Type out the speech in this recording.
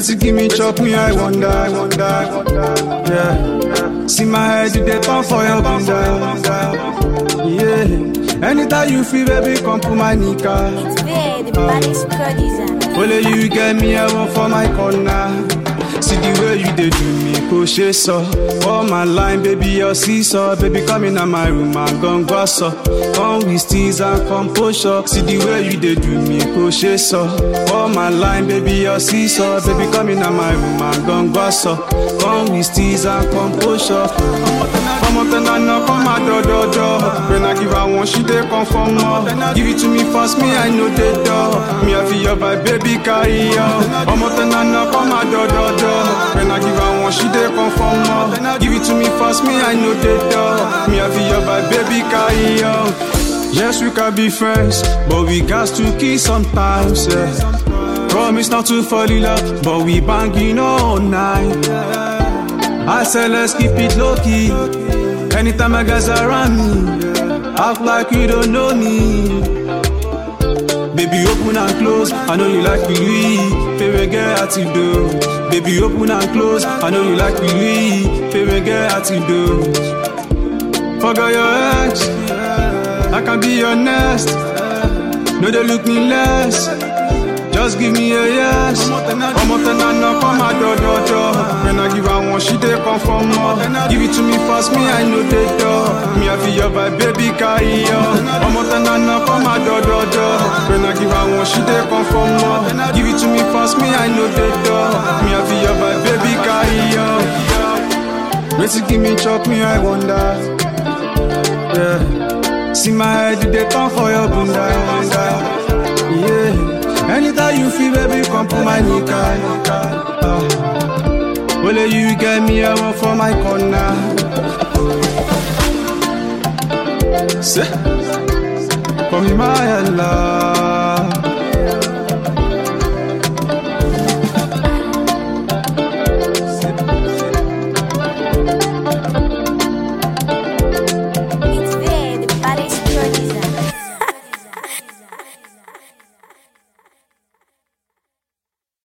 Wetin give me chop me, I wonder, I wonder, I wonder. Yeah. See my head, you dey turn for your bunda. Yeah. Anytime you feel, baby, come put my nika. It's Vay, the baddest producer. Only you get me, I want for my corner. See the way you dey do me, kò ṣe sọ. All my line, baby, your seesaw. Baby, come in my room and gon go so. Come with steez and composure. See the way you dey do me, kò ṣe sọ. All my line, baby, your seesaw. Baby, come in my room and gon go so. Come with steez and composure. Ọmọ tẹ́lá náà kọ́ máa dọ́dọ́dọ́. When I give her one, she dey come for more. Give it to me fast, me I know the door. Me I feel your vibe, baby carry on. Ọmọ tẹ́lá náà kọ́ máa dọ́dọ́dọ́. When I give her one, she dey come for more. Give it to me fast, me I know the door. Me I feel your vibe, baby carry on. Yes, we can be friends, but we got to kiss sometimes. Yeah. Promise not to fall in love, but we banging all night. I said let's keep it low key. Anytime my guys around me, act like you don't know me. Baby, open and close. I know you like Louis. Baby, get at it do. Baby, open and close. I know you like Louis. Baby, get at it do. Forget your ex. I can be your nest. No, they look me less. Just give me a yes. Ọmọ tẹ́lá náà kọ́ máa dọ́dọ́dọ́. When I give her one, she dey come for more. Give it to me fast, me I know the door. Me I feel your vibe, baby carry on. Ọmọ tẹ́lá náà kọ́ máa dọ́dọ́dọ́. When I give her one, she dey come for more. Give it to me fast, me I know the door. Me I feel your vibe, baby carry on. Wetin give me chop me, I wonder. Yeah. See my head, you dey turn for your bunda. Yeah. Anytime you feel, baby, come put my nika. Uh. Only you get me, I want for my corner. Say, for me, my love.